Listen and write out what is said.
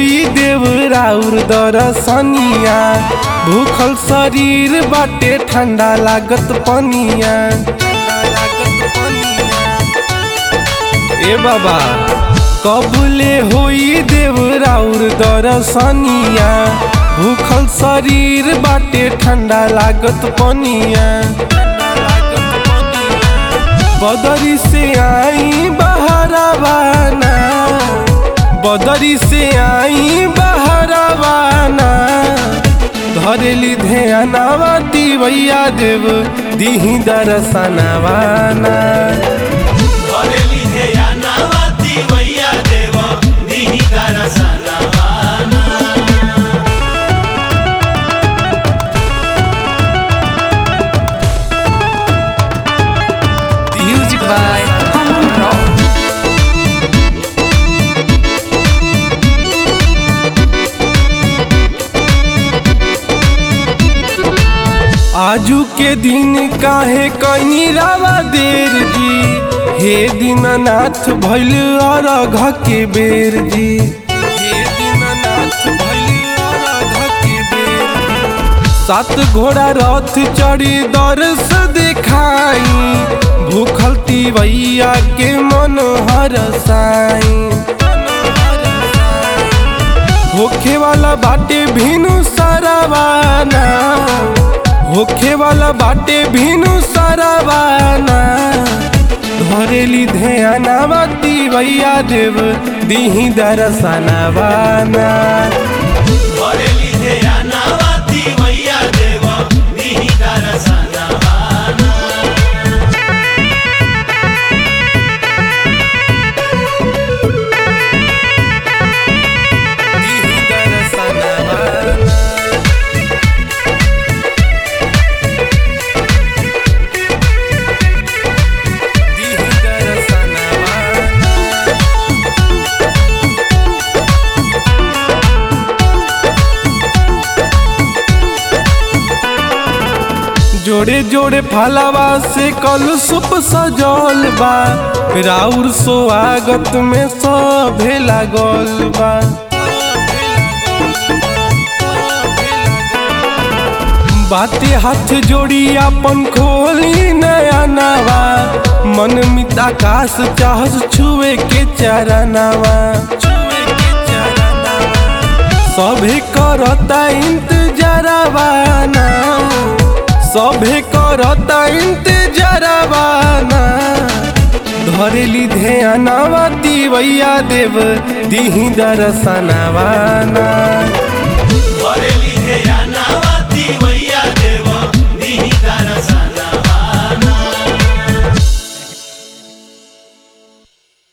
होई देव राउर दरसनिया भूखल शरीर बाटे ठंडा लागत पनिया ए बाबा कबुले होई देव राउर दरसनिया भूखल शरीर बाटे ठंडा लागत पनिया बदरी से आई बहरवाना बदरी से आई बहरवाना धरेली ध्यानवती भैया देव दीही दरसनवाना घरेली ध्यानावती मैया देव दिही दरसनवाना Music by Common Rock. आजू के दिन काहे कहीं रावा देर जी हे दीननाथ भैल अरघ के बेर जी हे दीननाथ भैल अरघ के बेर जी। सात घोड़ा रथ चढ़ी दर्श दिखाई भूखल तिवैया के मन हर साई होखे वाला बाटे भीनु सरवाना होखे वाला बाटे भीनु सरवाना धरेली ध्यानवती भैया देव दीही दरसनवाना घरेली ध्यानावती मैया देव दिही दरसनवाना दीही दरसनवाना दीही दरसनवाना जोड़े जोड़े फलवा से कल सुप सजल बा राउर स्वागत में सभे लागल बा बाते हाथ जोड़ी अपन खोली नया नवा मन मित आकाश चाहस छुए के चरनवा छुए के चरनवा सभे करता इंतजरवाना सभे करता इंतजरवाना धरेली ध्यानवती भैया देव दीही दरसनवाना